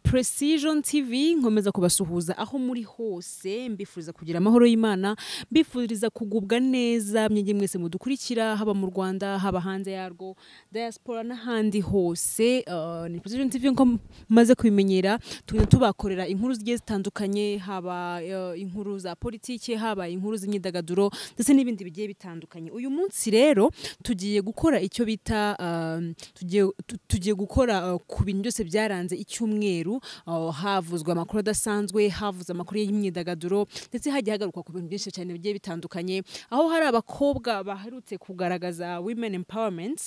precision tv nkomeza kubasuhuza aho muri hose mbifuriza kugira amahoro y'imana mbifuriza kugubwa neza mwenye mwese mudukurikira haba mu rwanda haba hanze yarwo diaspora n'ahandi hose uh, ni precision tv nko maze kubimenyera tugenda tubakorera inkuru zigiye zitandukanye haba uh, inkuru za politike haba inkuru z'imyidagaduro ndetse n'ibindi bigiye bitandukanye uyu munsi rero tugiye gukora icyo bita uh, tugiye, tu- tugiye gukora uh, ku bintu byose byaranze icyumweru uh, havuzwe amakuru adasanzwe havuzwe amakuru y'imyidagaduro ndetse hagiye hagarukwa ku bintu byinshi cyane bigiye bitandukanye aho hari abakobwa baherutse kugaragaza women empowerment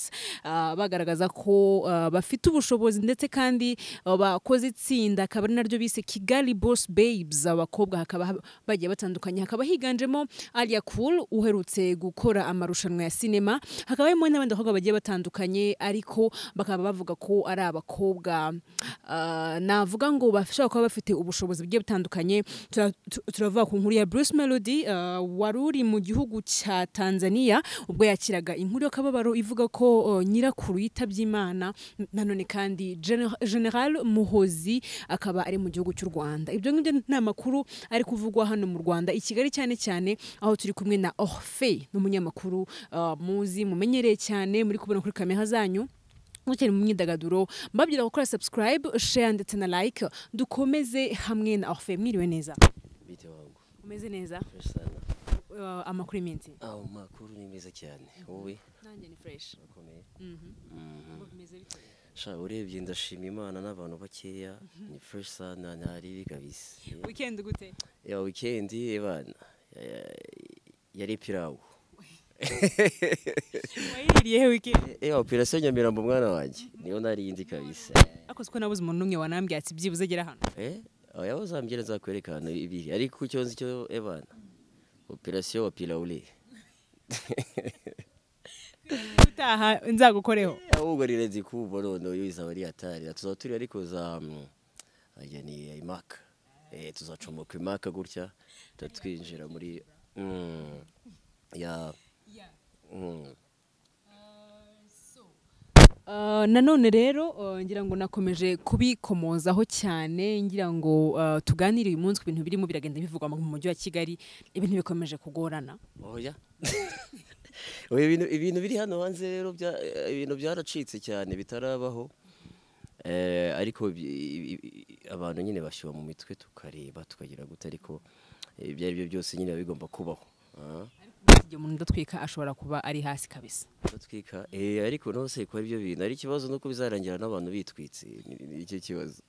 uh, bagaragaza ko uh, bafite ubushobozi ndetse kandi uh, bakoze itsinda akaba ari naryo bise kigali boss babes abakobwa hakaba hab- bagiye batandukanye hakaba higanjemo alia cool uherutse gukora amarushanwa ya sinema hakaba harimo n'abandi bakobwa bagiye batandukanye ariko bakaba bavuga ko ari abakobwa uh, navuga ngo bashobora kuba bafite ubushobozi bugiye butandukanye Tura- tu- turavuga ku nkuru ya Bruce Melody uh, wari uri mu gihugu cya Tanzania ubwo yakiraga inkuru y'akababaro ivuga ko uh, nyirakuru yitabye Imana N- nanone kandi Gen- General Muhozi akaba ari mu gihugu cy'u Rwanda ibyo ngibyo ni amakuru ari kuvugwa hano mu Rwanda i Kigali cyane cyane aho turi kumwe na Orfe n'umunyamakuru uh, muzi mumenyereye cyane muri kubona kuri kamera zanyu mukiri mu myidagaduro mbabwira gukora subscribe share ndetse na like dukomeze hamwe na Orfe mwiriwe neza bite wangu umeze neza fresh sana uh, amakuru y'iminsi aho makuru ni meza cyane wowe nanjye ni fresh urakomeye ngo bimeze bite sha urebye ndashima imana n'abantu bakeya ni fresh sana ntaribi kabisa weekend gute ya weekend ebana eh, yari pirawu wayiririye he weekend eh operation nyamirambo mwana wanjye niyo narindi kabisa akoze ko nabuze umuntu umwe wanambwiye ati byibuze gera hano eh oya uzambye nzakwereka ahantu ibiri ariko icyo nzi cyo ebana operation wa pirawule utaha nzagukoreho ahubwo ni renzi kubo noneho iyo izaba ari hatari Na tuzaba turi ariko za mm, ajya ni imaka eh tuzacomoka imaka gutya tuba twinjira muri mm, ya mm, Uh, nanone rero uh, ngira ngo nakomeje kubikomozaho cyane ngira ngo uh, tuganire uyu munsi ku bintu birimo biragenda bivugwa mu mujyi wa kigali ibintu bikomeje kugorana oya Oya, ibintu ibintu biri hano hanze rero bya- eh, ibintu byaracitse cyane bitarabaho Eh, ariko bi- i- i- i- abantu nyine bashyira mu mitwe tukareba tukagira gute ariko eh, ibyo ari byo byose nyine biba bigomba kubaho Ah. igihe umuntu udatwika ashobora kuba ari hasi kabisa batwika eh ariko nose ko aribyo bintu ari ikibazo nuko bizarangira n'abantu bitwitse Ni- ni icyo kibazo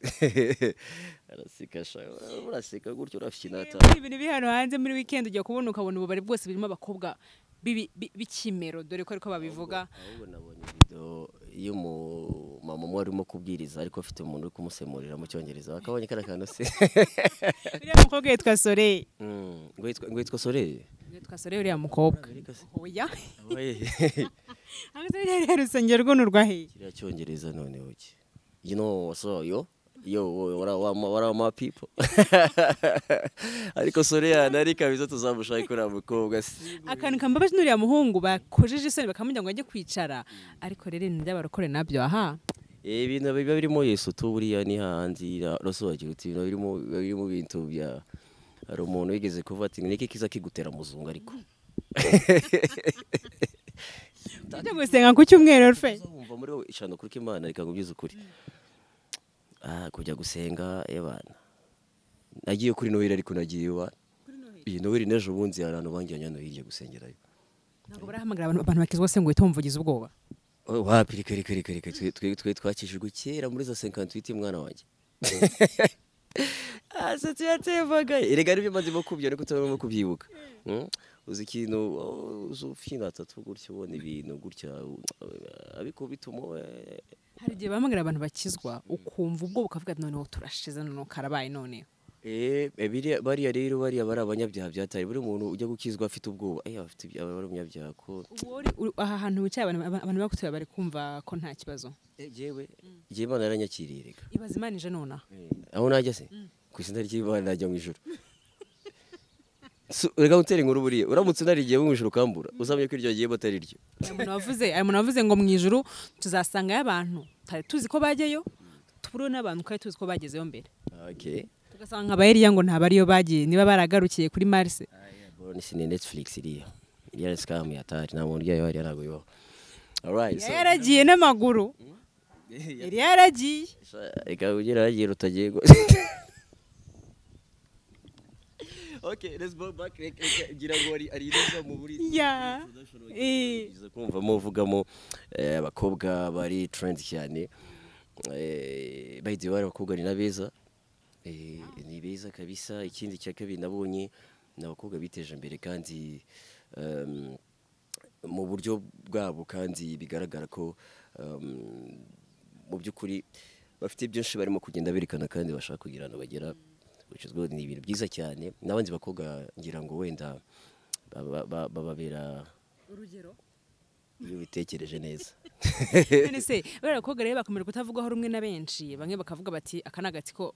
araseka sha uraseka gutyo urafinata muri ibintu biri hano hanze muri weekend ujya kubona ukabona ububari bwose burimo abakobwa bibi- bi- b'ikimero dore ko ariko babivuga ahubwo nabonye video y'umumama umwe arimo kubwiriza ariko afite umuntu uri kumusemurira mu cyongereza akabonye kariya kantu se uriya mukobwa yitwa soleil Mm, ngo yitwa- ngo yitwa soreye yitwa soleil uriya mukobwa oya kiriya ahangagaha rero urusengero rw'uno rwahiye cyongereza noneho ki you know so yo yo what are, what are, what are my people ariko soreya nari kabisa tuzamushaka kuriya mukobwa si akantu kambabaje n'uriya muhungu bakojeje isoni bakamujya ngo ajye kwicara ariko rero ibintu by'abarokore nabyo aha Eh, ibintu biba birimo yesu tu buriya ni hahandi ra- rasobanukirwa uti ibintu birimo biba birimo ibintu bya hari umuntu wigeze kuvuga ati niki kiza kigutera muzungu ariko ujya gusenga ku cyumweru rufe wumva muri wowe ishano kuri imana reka nkubwize ukuri ah kujya gusenga ebana nagiye kuri noheli ariko nagiye iwana iyi noheli n'ejo bundi hari ahantu banjyanye noheli igiye gusengerayo ntabwo barahamagara abantu abantu bakizwa se ngo uhite wumvugize ubwoba Oh, wapi reka reka reka reka twe- twe twe twakijijwe kera muri za 58 mwana wanjye asa tuyatembaga erega aribyo mazimo kubyo ariko tutarimo kubyibuka Mm? uzi ikintu oh, uzi ufina atatu gutya ubona ibintu gutya uh, abikubita umu eh, hari igihe bahamagara abantu bakizwa ukumva ubwoba ukavuga ati noneho turashize noneho karabaye noneho Eh, eh, biriya- bariya rero bariya bari abanyabyaha byatari buri muntu ujya gukizwa afite ubwoba eh afite ibyaha aba ari umunyabyaha ko Ubu uri- uri- aha hantu wicaye abantu aba- abantu bagutuye bari kumva ko nta kibazo Eh, jewe jewe imana yaranyakiriye reka ibaza imana ije nonaha aho najya se ku izina ry'imana najya mu ijoro Su- reka utera inkuru buriya uramutse unarigiye mu ijoro ukambura uzamenya ko iryo giye batari ryo hari umuntu wavuze hari umuntu wavuze ngo mu ijuru tuzasangayo abantu tutari tuzi ko bajyayo duhuriwe n'abantu kandi tuzi ko bagezeho mbere okay tugasanga abayeriya ngo ntabwo ariyo bagiye niba baragarukiye kuri marse Bro, ni sine Netflix iriya iriya ni scam ya tari nta muntu uryayo hariya ntabwo ibaho alright so yari yaragiye n'amaguru yari yaragiye ikaba ugira yagiye rutagiye go okay let's go back Reka- reka ngira ngo ari ari neza mu buri Yeah. Eh. biza kumvamo uvugamo eh, abakobwa bari trend cyane Eh, by the way abakobwa ni nabeza Eh, ni beza kabisa ikindi cya kabiri nabonye ni abakobwa biteje imbere kandi em, mu buryo bwabo kandi bigaragara ko em, mu by'ukuri bafite byinshi barimo kugenda berekana kandi bashaka kugira ahantu bagera which is good, ni ibintu byiza cyane n'abandi bakobwa ngira ngo wenda baba- ba- bababera urugero iyo ubitekereje neza none se bariya bakobwa rero bakomeje kutavugwaho rumwe na benshi bamwe bakavuga bati aka ni agatsiko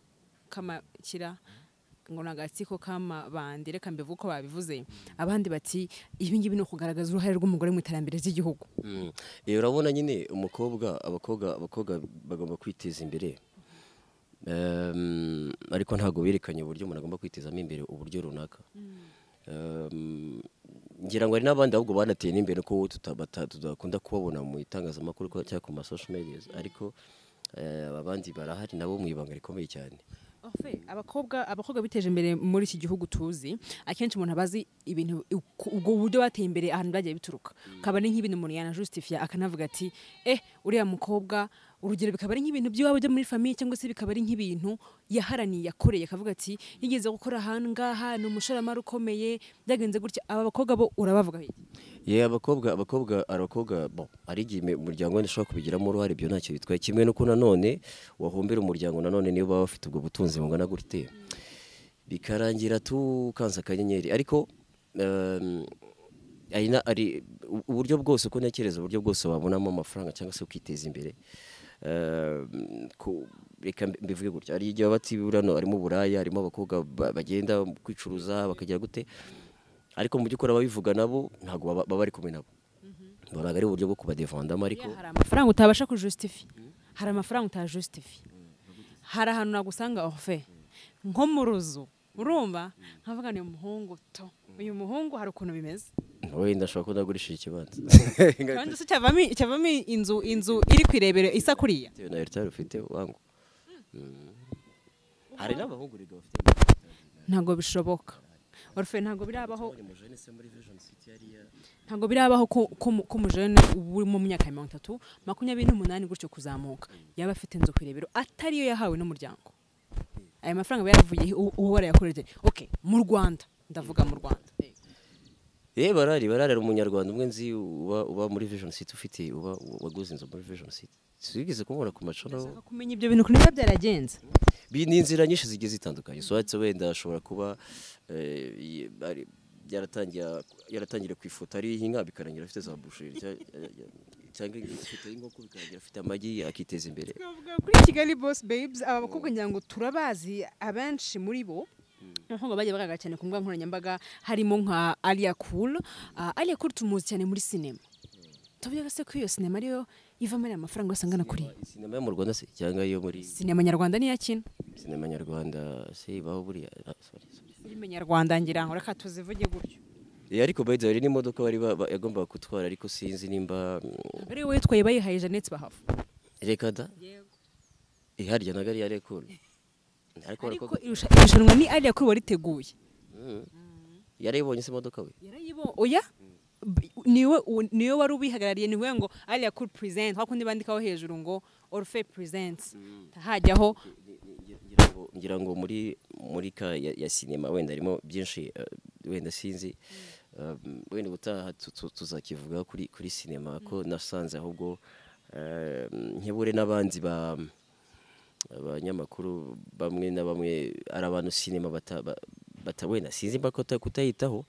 k'amakira ngo ni agatsiko k'amabandi reka mbivuge uko babivuze abandi bati ibi ngibi ni ukugaragaza uruhare rw'umugore mu iterambere ry'igihugu Mm. Eh, urabona nyine umukobwa abakobwa abakobwa bagomba kwiteza imbere Em, ariko ntabwo berekanye uburyo umuntu agomba kwitezamo imbere uburyo runaka Em, ngira ngo hari n'abandi ahubwo banateye n'imbere ko tuta- bata- tudakunda kubabona mu itangazamakuru ko- cyangwa ku masosho medias ariko eh, abandi barahari nabo mu ibanga rikomeye cyane Ofe, abakobwa abakobwa biteje imbere muri iki gihugu tuzi akenshi umuntu abazi ibintu uku- ubwo buryo bateye imbere ahantu byagiye bituruka akaba ari nk'ibintu umuntu yanajustifia akanavuga ati eh uriya mukobwa urugero bikaba ari nk'ibintu by'iwabo byo muri famiye cyangwa se bikaba ari nk'ibintu yaharaniye yakoreye akavuga ati yigeze gukora ahantu ngaha ni umushoramari ukomeye byagenze gutya aba bakobwa bo urabavuga iki?" ye abakobwa abakobwa abakobwa bo hari igihe ime- umuryango wenda ushobora kubigiramo uruhare ibyo ntacyo bitwaye kimwe n'uko nanone wahombera umuryango nanone niba baba bafite ubwo butunzi bungana gute bikarangira tukanze akanyenyeri ariko em, hari na- hari u- uburyo bwose uko ntekereza uburyo bwose wabonamo amafaranga cyangwa se ukiteza imbere Em, ku- reka mbi- mbivuge gutya hari igihe baba bati buriya no harimo uburaya harimo abakobwa ba- bagenda kwicuruza bakagira gute ariko mu by'ukuri ababivuga nabo ntabwo baba baba bari kumwe nabo ntabwo ari uburyo bwo kubadevandamo ariko Buriya hari amafaranga utabasha kujusitifiya hari amafaranga utajusitifiya hari ahantu nagusanga ofe nko mu ruzu urumva nkavuga ni umuhungu to uyu muhungu hari ukuntu bimeze wenda ashobora kuba nagurishije ikibanza kandi se cyavamo cyavamo inzu inzu iri ku irebero isa kuriya bitewe na eritari ufite wangu Mm. hari n'abahungu rega bafite ntabwo bishoboka orufe ntabwo birabaho ni mujene se muri vision city yariya ntabwo birabaho ko ko mu- ko umujene uba uri mu myaka ya mirongo itatu makumyabiri n'umunani gutyo kuzamuka yaba afite inzu ku irebero atariyo yahawe n'umuryango aya mafaranga aba yaravuye uwo uwo warayakoreje ok mu rwanda ndavuga mu rwanda Eh barari barari hari umunyarwanda umwe nzi uba uba muri vision city ufite uba waguze inzu muri vision city sigeze kumubona ku macoro Ndashaka kumenya ibyo bintu ukuntu biba byaragenze Bi- ni inzira nyinshi zigiye zitandukanye so uretse wenda ashobora kuba eh, yi- ari- yaratangira- yaratangira ku ifoto ariho inka bikarangira afite za busheri cya- cyangwa ifoto y'inkoko bikarangira afite amagi akiteza imbere twavuga kuri kigali boss babes aba bakobwa ngira ngo turabazi abenshi muri bo nk'uko bajya bagaragara cyane ku mbuga nkoranyambaga harimo nka alia cool Ah, alia cool tumuzi cyane muri sinema tuvuga se ko iyo sinema ariyo ivamo ariya mafaranga yose angana kuriya sinema yo mu rwanda se cyangwa iyo muri sinema nyarwanda niyo akina sinema nyarwanda se ibaho buriya Ah, sorry, sorry. filime nyarwanda ngira ngo reka tuzivuge gutyo Eh, ariko by the way hari n'imodoka bari ba- ba- yagombaga gutwara ariko sinzi nimba mm, ari we witwaye bayihaye jeannette bahafu reka da eh, harya na gari yarekura ariko ariko barakora- irusha- irushanwa ni alia cool wariteguye Mm. yarayibonye se imodoka we yarayibo oya B- niwe u- niwe wari ubihagarariye niwe ngo alia cool present wakundi bandikaho hejuru ngo orfe presents hajyaho ngira ngo ngira ngo muri muri ka ya, ya sinema wenda harimo byinshi eh, wenda sinzi Um, wenda ubutaha tu- tu- tuzakivuga kuri kuri sinema ko nasanze ahubwo eh, nkebure n'abandi ba abanyamakuru bamwe na bamwe ari abantu sinema bata, ba- bata wenda sinzi mba kuta- kutayitaho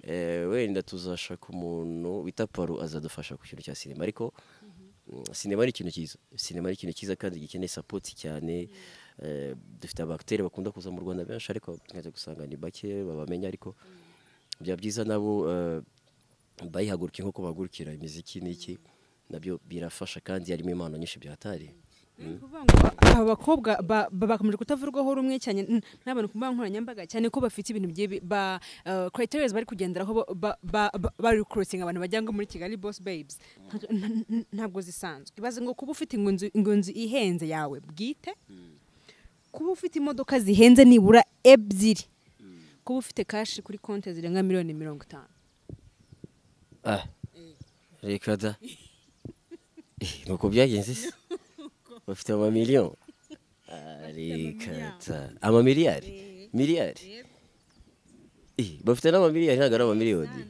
Eh, wenda tuzashaka umuntu bita paru azadufasha ku kintu cya sinema ariko mm, sinema ni ikintu cyiza sinema ni ikintu cyiza kandi gikeneye sapoti cyane Eh, dufite abagiteri bakunda kuza mu rwanda benshi ariko tumaze gusanga ni bake babamenya ariko byaba byiza nabo eh, bayihaguruke nk'uko bahagurukira imiziki n'iki nabyo birafasha kandi harimo impano nyinshi byahatari ni ukuvuga ngo aba bakobwa ba- ba- bakomeje kutavurwaho rumwe cyane n- n'abantu ku mbuga nkoranyambaga cyane ko bafite ibintu bigiye bi- ba criterias bari kugenderaho ba- ba- ba- ba- bari kurosinga abantu bajya ngo muri kigali boss babes Nta- nta- nta- ntabwo zisanzwe ibaze ngo kuba ufite ngo inzu- ngo inzu ihenze yawe bwite kuba ufite imodoka zihenze nibura ebyiri kuba ufite kashi kuri konti zirenga miliyoni mirongo itanu Ah. Reka da. Eh, Nuko byagenze se? Bafite amamiliyoni. Ah, Reka da. Amamiliyari? Miliyari? Eh, Bafite n'amamiliyari ntabwo ari amamiliyoni.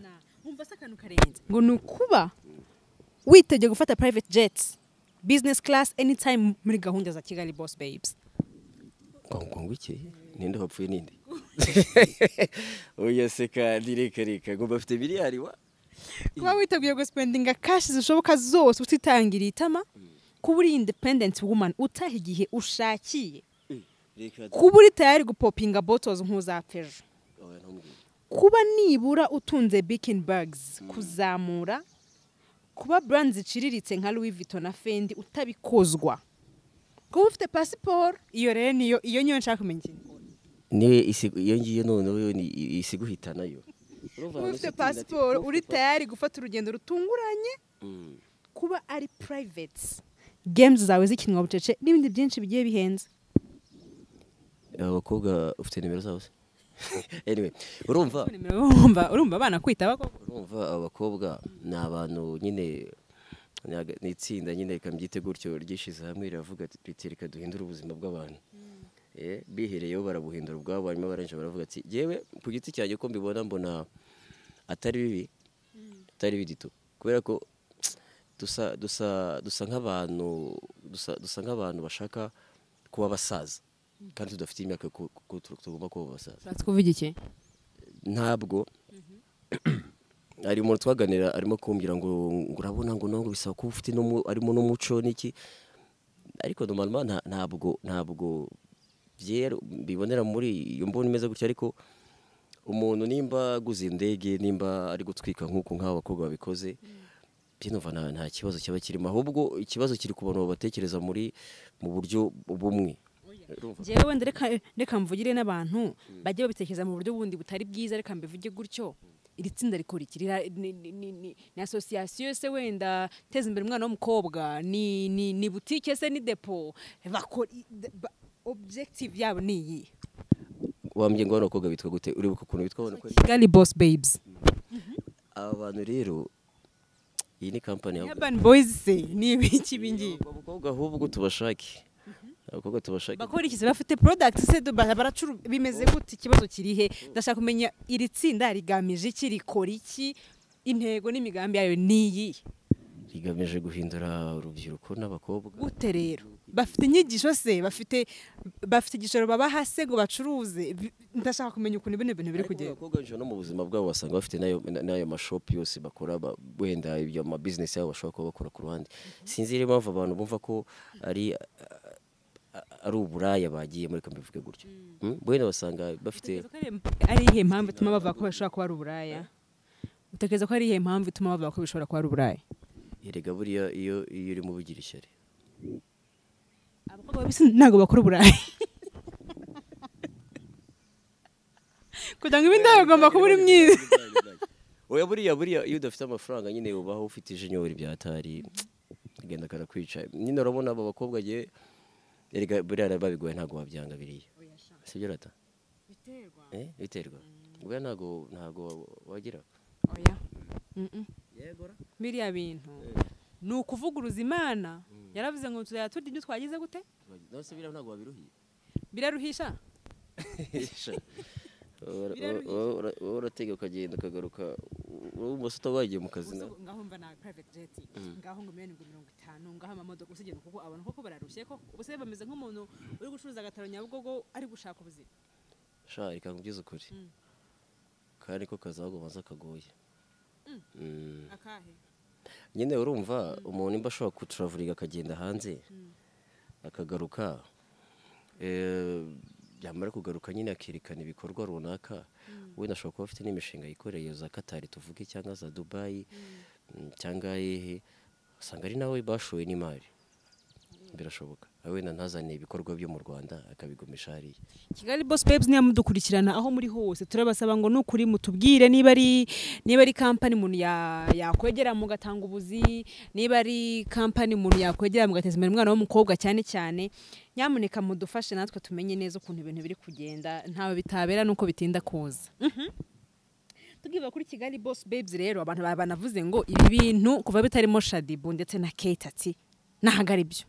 nkumva se akantu karenze ngo ni ukuba witegeye gufata private jets business class anytime muri gahunda za kigali boss babes Ngo ngo iki? Ninde wapfuye ninde? Oya se kandi reka reka. Ngo bafite miliyari wa? kuba witeguye gusipendinga kashi zishoboka zose utitangiriye itama kuba uri independent woman utaha igihe ushakiye Eh, Reka da. kuba uri tayari gupopinga bottles nk'uzapfa Oya ntumbwire. kuba nibura utunze bikin bags kuzamura kuba brand ziciriritse nka louis vuitton na fendi utabikozwa kuba ufite pasiporo iyo rero niyo iyo niyo nshaka kumenya ikintu niwe isigu- iyo ngiyo noneho yo ni isiguhitanayo kuba ufite pasiporo uri tayari gufata urugendo rutunguranye kuba ari private games zawe zikinwa bucece n'ibindi byinshi bigiye bihenze abakobwa ufite nimero zabo se anyway urumva urumva urumva abana kwita abakobwa urumva abakobwa ni abantu nyine ni aga- ni itsinda nyine reka mbyite gutyo ryishyize hamwe riravuga ati- riti reka duhindure ubuzima bw'abantu Eh, bihereyeho barabuhindura ubwabo hanyuma barangije baravuga ati yewe ku giti cyanjye ko mbibona mbona atari bibi atari bidito kubera ko dusa dusa dusa nk'abantu dusa dusa nk'abantu bashaka kuba abasaza kandi tudafite imyaka yo ku- ku- tugomba kuba abasaza ushatse kuvuga iki ntabwo ari umuntu twaganira arimo kumbwira ngo ngo urabona ngo ntabwo bisaba kuba ufite n'umu- harimo n'umuco n'iki ariko normalement nta- ntabwo ntabwo byera bibonera muri iyo mbona imeze gutya ariko umuntu nimba aguze indege nimba ari gutwika nk'uko nk'aba bakobwa babikoze byinova nta, nta kibazo cyaba kirimo ahubwo ikibazo kiri ku bantu babatekereza muri mu buryo bumwe Urumva? njyewe wenda reka reka mvugire n'abantu bajye babitekereza mu buryo bundi butari bwiza reka mbivuge gutyo iri tsinda rikora iki Rira- ni- ni- ni ni- ni asosiyasiyo se wenda teza imbere umwana w'umukobwa ni ni ni butike se ni depo bakora objective yabo ni iyi wambye ngo bano bakobwa bitwa gute uribuka ukuntu bitwa bano kweri? kigali boss babes aba bantu rero iyi ni kampani ya urban boys se ni ibiki bingi abakobwa ahubwo tubashake abakobwa tubashake bakora iki se bafite product se do- bara- baracuru bimeze gute ikibazo kirihe ndashaka kumenya iri tsinda rigamije iki rikora iki intego n'imigambi yayo ni iyi rigamije guhindura urubyiruko n'abakobwa gute rero bafite inyigisho se bafite bafite igishoro babaha se ngo bacuruze Bi- ndashaka kumenya ukuntu bino bintu biri Ariko kugenda abakobwa benshi no mu buzima bwabo basanga bafite n'ayo- na- n'ayo mashopu yose bakora ba- wenda ibyo amabizinesi yabo bashobora kuba bakora ku ruhande sinzi rero impamvu abantu bumva ko ari ah, ari uburaya bagiyemo reka mbivuge gutyo Mm? wenda basanga bafite Utekereza ko ari- ari iyihe mpamvu ituma bavuga ko bashobora kuba ari uburaya utekereza ko ari iyihe mpamvu ituma bavuga ko bishobora kuba ari uburaya erega buriya iyo iyo urimo ubigira ishyari abakobwa babisi ntabwo bakora uburaya kugira ngo ibindi yawe ugomba kuba uri mwiza oya buriya buriya iyo udafite amafaranga nyine ubaho ufite ijinyori bya tari agenda karakwica nyine urabona aba bakobwa ye erega buriya babigoye ntabwo wabyanga biriya sibyo rata eh biterwa buriya ntabwo ntabwo wagira oya Mm-mm. biriya bintu ni ukuvuguruza imana yaravuze ngo tuzajya turya ibyo twagize gute nose biriya ntabwo wabiruhiye biraruhisha wowe uratega ukagenda ukagaruka wowe ubumoso utabagiye mu kazi nawe ngaho mba na private jet ngaho ngo miliyoni mirongo itanu ngaho amamodoka usigena kuko abantu koko bararushye ko ubuse bameze nk'umuntu uri gucuruza agataro nyabugogo ari gushaka ubuzima sha reka nkubwize ukuri Mm. kandi ko kazagomaza kagoye Mm. akahe nyine urumva umuntu nimba ashobora kuturavuriga akagenda hanze akagaruka eh, yamara kugaruka nyine akerekana ibikorwa runaka wenda ashobora kuba afite n'imishinga yikoreye za katari tuvuge cyangwa za dubayi mm, cyangwa hehe usanga ari nawe bashoye n'imari birashoboka wenda ntazane ibikorwa byo mu rwanda akabigumisha hariya kigali boss babes ntiyamudukurikirana aho muri hose turabasaba ngo nukuri mutubwire niba ari niba ari kampani umuntu ya- yakwegera mugatanga ubuzi niba ari kampani umuntu yakwegera mugateza imbere umwana w'umukobwa cyane cyane nyamuneka mudufashe natwe tumenye neza ukuntu ibintu biri kugenda ntawe bitabera nuko bitinda kuza tugiva kuri kigali boss babes rero abantu ba- banavuze ngo ibi bintu kuva bitarimo shadibu ndetse na kate ati nahaga ari byo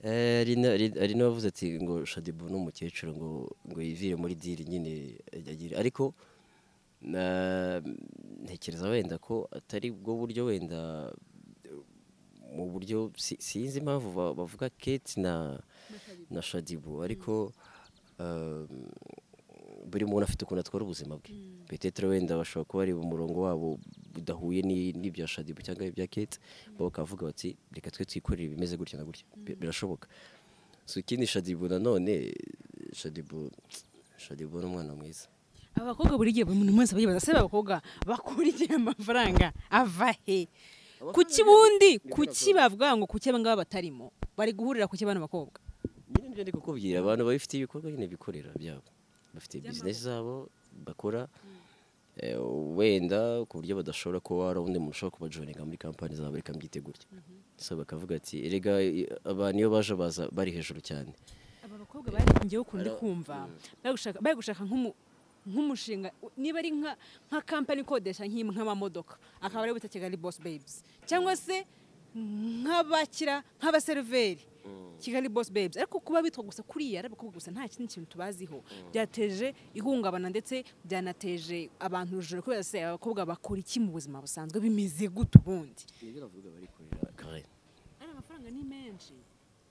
Eh, hari na- hari- hari n'abavuze ati ngo shadibu ni umukecuru ngo ngo yivire muri diri nyine agira ariko na- ntekereza wenda ko atari bwo buryo wenda mu buryo si- sinzi impamvu ba- bavuga keti na na shadibu ariko um, buri muntu afite ukuntu atwara ubuzima bwe petetere wenda bashobora kuba ari umurongo wabo budahuye ni- n'ibya shadibu cyangwa ibya keti bakavuga bati reka twe twikorere ibimeze gutya na gutya Bi- birashoboka so ikindi shadibu nanone shadibu shadibu ni umwana mwiza aba bakobwa buri gihe buri muntu wese aba yibaza se aba bakobwa bakurikiye amafaranga ava he kuki bundi kuki bavuga ngo kuki aba ngaba batarimo bari guhurira kuki bano bakobwa nyine nibyo ndi kukubwira abantu babifitiye ibikorwa nyine bikorera byabo bafite bizinesi zabo bakora eh, wenda ku buryo badashobora kuba hari undi muntu ushobora kubajoninga muri kampani zabo reka mbyite gutya so bakavuga ati erega i- abantu iyo baje baza bari hejuru cyane aba bakobwa bari ngewe ukundi kumva bari gushaka bari gushaka nk'umu- nk'umushinga niba ari nka nka kampani ikodesha nk'im- nk'amamodoka akaba ari bita kigali boss babes cyangwa se nk'abakira nk'abaseriveri kigali boss babes ariko kuba bitwa gusa kuriya ari abakobwa gusa nta kindi kintu tubaziho byateje ihungabana ndetse byanateje abantu urujijo kubera se abakobwa bakora iki mu buzima busanzwe bimeze gute ubundi nibyo bavuga bari kurera kare ari amafaranga ni menshi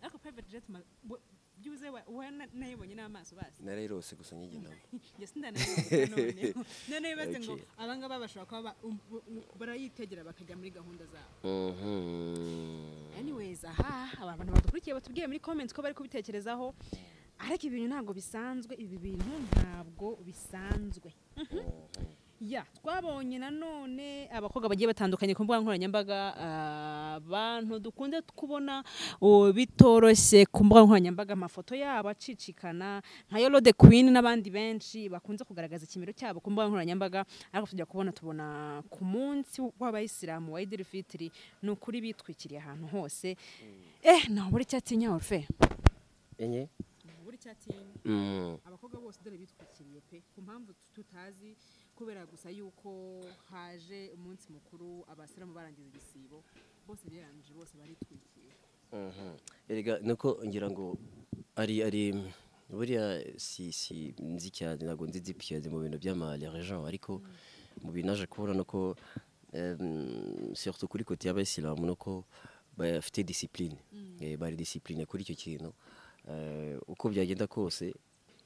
ariko private jet ma- we- byibuze wa- wa- na- nayibonye n'amaso basi narerose gusa nyigendamo njye sindanayibonye noneho noneho bibaze ngo Okay. abangaba bashobora kuba ba- um- bu- bu- barayitegera bakajya muri gahunda zabo Mhm. anyways aha aba bantu badukurikiye batubwiye muri comments ko bari kubitekerezaho ariko ibi bintu ntabwo bisanzwe ibi bintu ntabwo bisanzwe ya twabonye nanone abakobwa bagiye batandukanye ku mbuga nkoranyambaga ah, abantu dukunze kubona oh, bitoroshye ku mbuga nkoranyambaga amafoto yabo acicikana nka yolo de queen n'abandi benshi bakunze kugaragaza ikimero cyabo ku mbuga nkoranyambaga ariko tujya kubona tubona ku munsi w'abayisilamu wa idiri fitiri ni ukuri bitwikiriye ahantu hose eh nabura icyatinya orufe enye nabura icyatinya Mm. abakobwa bose dore bitwikiriye pe ku mpamvu tutazi kubera gusa yuko haje umunsi mukuru abasiramu barangiza igisibo bose birarangije bose baritwikiriye Mhm. erega nuko ngira ngo ari ari buriya si si nzi cyane ntabwo nzi deep cyane mu bintu by'ama religion ariko mu bintu naje kubona nuko em, surtout kuri kote y'abayisilamu nuko bafite discipline Eh, bari discipline kuri icyo kintu Eh, uko byagenda kose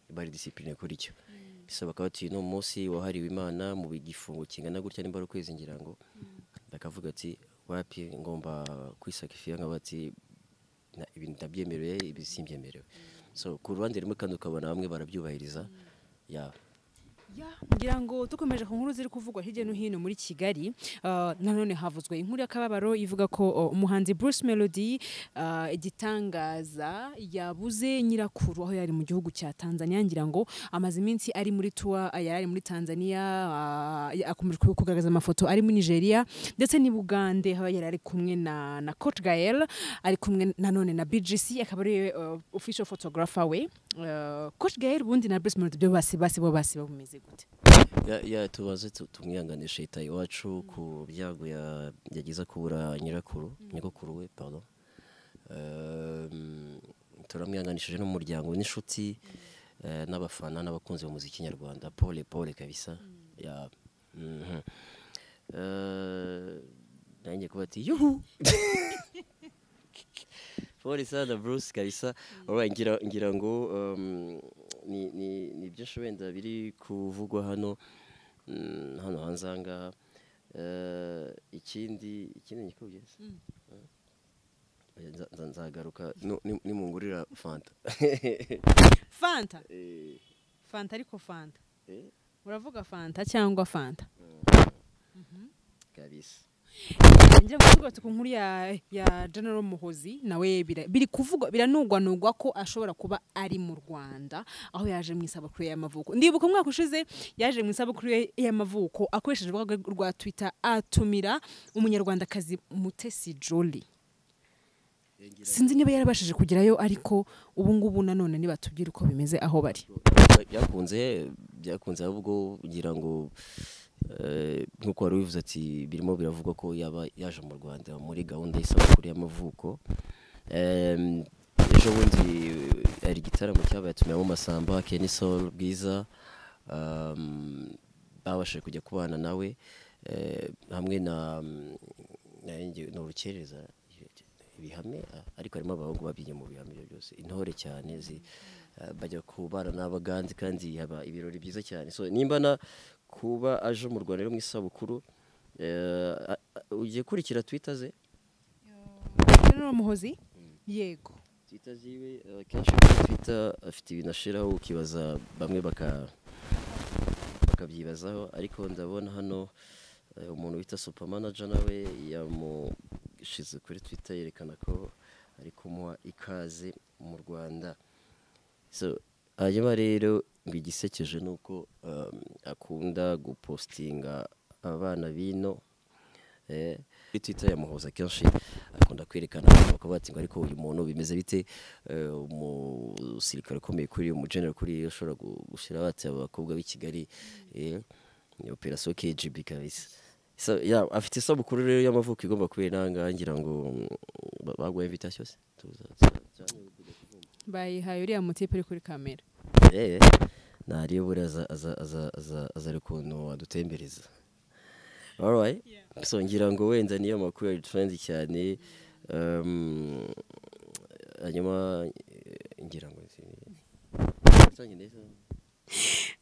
bari discipline kuri cyo so bakaba batuye no munsi wahariwe imana mu gifungo kingana gutya nimba ari ukwezi ngira ngo bakavuga ati wapi ngomba kwisakifiya nkaba ati "Na- ibi ntabyemerewe ibi simbyemerewe so ku ruhande rumwe kandi ukabona bamwe barabyubahiriza ya ya ngira ngo dukomeje ku nkuru ziri kuvugwa hirya no hino muri kigali ah, nanone havuzwe inkuru y'akababaro ivuga ko oh, umuhanzi bruce melody ah, igitangaza yabuze nyirakuru aho yari mu gihugu cya tanzania ngira ngo amaze iminsi ari muri tuwa yari ari muri tanzania ah, akomeje kugaragaza amafoto ari muri nigeria ndetse n'i bugande aho yari ari kumwe na na coach gael ari kumwe nanone na bgc akaba ari uh, official photographer we Uh, coach gael ubundi na bruce melody byo basi basi bo basi bameze gute ya, ya tubaze tu- tumwihanganishe leta iwacu ku byago ya- yagize akubura nyirakuru nyogokuru we pardon Um, turamwihanganishije n'umuryango n'inshuti eh, n'abafana n'abakunzi b'umuziki nyarwanda pole pole kabisa ya mhm. Eh, nanjye kuba ati yuhu Pole sana Bruce kabisa Alright, ngira ngira ngo um, ni ni ni byinshi wenda biri kuvugwa hano mm, hano hanze aha ngaha Eh, ikindi ikindi nyikubye Oya, nza- nza- nzagaruka Nu- ni- nimungurira fanta fanta Eh, fanta ariko fanta eh, uravuga fanta cyangwa fanta kabisa ngira ngo tugarutse ku nkuru ya ya general muhozi nawe bira- biri kuvugwa biranugwanugwa ko ashobora kuba ari mu rwanda aho yaje mu isabukuru ye y'amavuko ndibuka umwaka ushize yaje mu isabukuru ye y'amavuko akoresheje urubuga rwe rwa twitter atumira umunyarwandakazi mutesi jolly sinzi niba yarabashije kugerayo ariko ubu ngubu nanone nibatubwire uko bimeze aho bari byakunze byakunze ahubwo ngira ngo eh, nk'uko wari ubivuze ati birimo biravugwa ko yaba yaje mu rwanda muri gahunda y'isabukuru y'amavuko Em, ejo bundi hari igitaramo cyabaye atumiramo masamba keni sol bwiza um, babashije kujya kubana nawe eh, hamwe na na Nge- na urukereza ibihame ah, ariko harimo abahungu babyinnye mu bihame ibyo byose intore cyane zi ah, bajya kubana n'abaganzi kandi haba ibirori byiza cyane so nimba na kuba aje mu Rwanda rero mu isabukuru eh, a- a- ugiye kurikira twitter ze general muhozi yego twitter ziwe eh, akenshi kuri twitter afite ibintu ashiraho ukibaza bamwe baka bakabyibazaho ariko ndabona hano eh, umuntu bita super manager nawe yamushize kuri twitter yerekana ko ari kumuha ikaze mu rwanda so hanyuma rero ngo igisekeje ni uko um, akunda gupostinga abana bino Eh, kuri twitter yamuhoza kenshi akunda kwerekana abantu bakaba bati ngo ariko uyu muntu bimeze bite Eh, umusirikare ukomeye kuri umugenera kuri iyo ushobora gu- gushyira bati abakobwa b'i kigali eh, ni operasiyo kgb kabisa So, yeah, afite isabukuru rero y'amavuko igomba kubera nangaha ngira ngo mm, ba- baguha invitation se tuza tuza- bayihaye uriya mutipe uri kuri kamera Eh, ntariyo buriya aza- aza- aza- aza- azari ukuntu adutembereza alright so ngira ngo wenda niyo makuru yari turenze cyane um, hanyuma eh, ngira ngo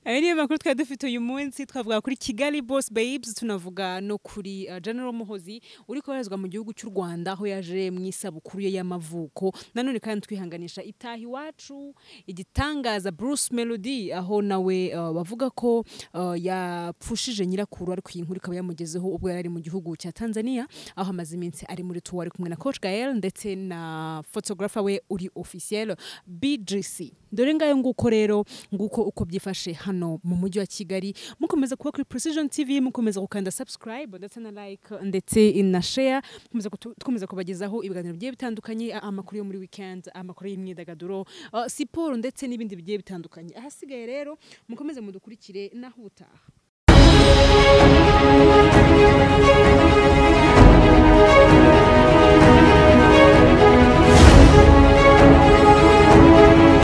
ayo niyo makuru twari dufite uyu munsi twavuga kuri kigali boss babes tunavuga no kuri uh, general muhozi uri koherezwa mu gihugu cy'u rwanda aho yaje mu isabukuru ye y'amavuko nanone kandi twihanganisha itaha iwacu igitangaza bruce melody aho nawe uh, bavuga ko uh, yapfushije nyirakuru ariko iyi nkuru ikaba yamugezeho ubwo yari ari mu gihugu cya tanzania aho amaze iminsi ari muri tuwa ari kumwe na coach gael ndetse na photographer we uri officiel bgc dore ngayo nguko rero nguko uko byifashe hano mu mujyi wa kigali mukomeza kuba kuri precision tv mukomeza gukanda subscribe ndetse na like ndetse na share mukomeza kutu- dukomeza kubagezaho ibiganiro bigiye bitandukanye a- amakuru yo muri weekend amakuru y'imyidagaduro uh, siporo ndetse n'ibindi bigiye bitandukanye ahasigaye rero mukomeze mudukurikire naho ubutaha